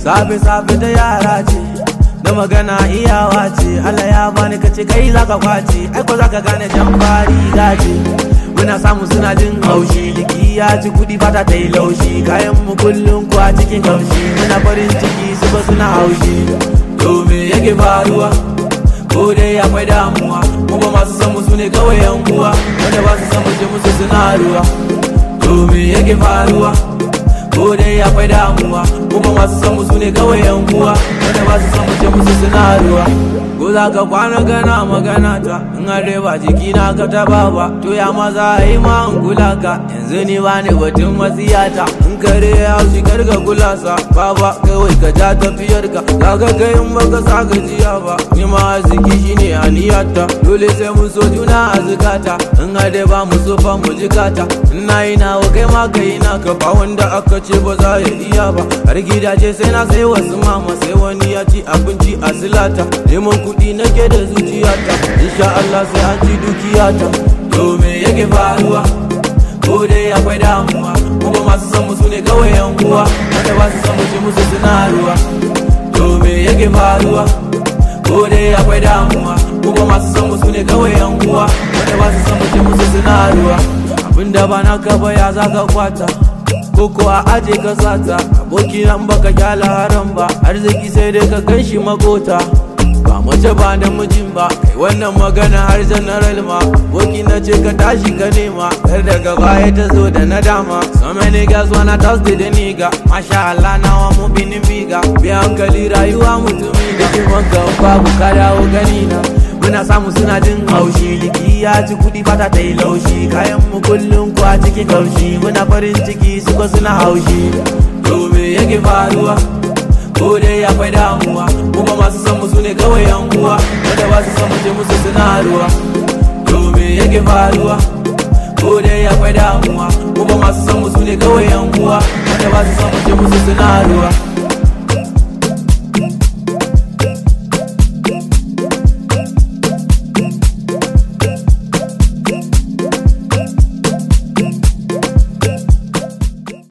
safe safe ta yara ce da magana iyawa ce Allah ya bani kace kai zaka kwace ai ko zaka gane jan fari gace muna samu suna jin haushi jiki ya ci kudi fata ta yi laushi kayan mu kullum ku a cikin kaushi muna farin ciki su ba suna haushi to me yake faruwa ko dai akwai damuwa mu ba masu san mu sune kawai yan uwa wanda ba su san mu je musu suna ruwa to me yake faruwa ko dai akwai damuwa mu ba masu san mu sune kawai yan uwa wanda ba su san mu je musu suna ruwa ko za ka kwana gana magana ta in har dai ba jiki na ka taba ba to ya ma za a yi ma in kula ka yanzu ni ba ne batun matsiyata in kare ya haushi karga kula sa baba kawai ka ja tafiyar ka kaga kai in baka sa gajiya ba ni ma arziki shine aniyata dole sai mun so juna a zukata in har dai ba mu so fa mu jikata in na yi nawa kai ma kai na ka ba wanda aka ce ba za ya iya ba har gidaje sai na sai wasu mama sai wani ya ci abinci a silata neman kuɗi nake da zuciyata insha Allah sai an ci dukiyata to me yake faruwa ko dai akwai damuwa kuma masu san musu ne kawai yan uwa wanda ba su san mu ce musu suna ruwa to me yake faruwa ko dai akwai damuwa kuma masu san musu ne kawai yan uwa wanda ba su san mu ce musu suna ruwa abinda ba naka ba ya zaka kwata koko a aje ka sata aboki nan baka kyala haram ba arziki sai dai ka gan shi makota ba mace ba da mijin ba kai wannan magana har general ma aboki na ce ka tashi ka nema kar daga baya ta zo da nadama so many girls wanna toss the nigga masha Allah nawa mu binin biga bi hankali rayuwa mutumi da kiman ka babu ka dawo gani na muna samu suna jin haushi jiki ya ci kudi fata ta yi laushi kayan mu kullum ku a cikin kaushi muna farin ciki su ba suna haushi to me yake faruwa ko dai akwai damuwa kuma masu san musu ne kawai yan uwa wanda ba su san je musu suna ruwa to me yake faruwa ko dai akwai damuwa kuma masu san musu ne kawai yan uwa wanda ba su san je musu suna ruwa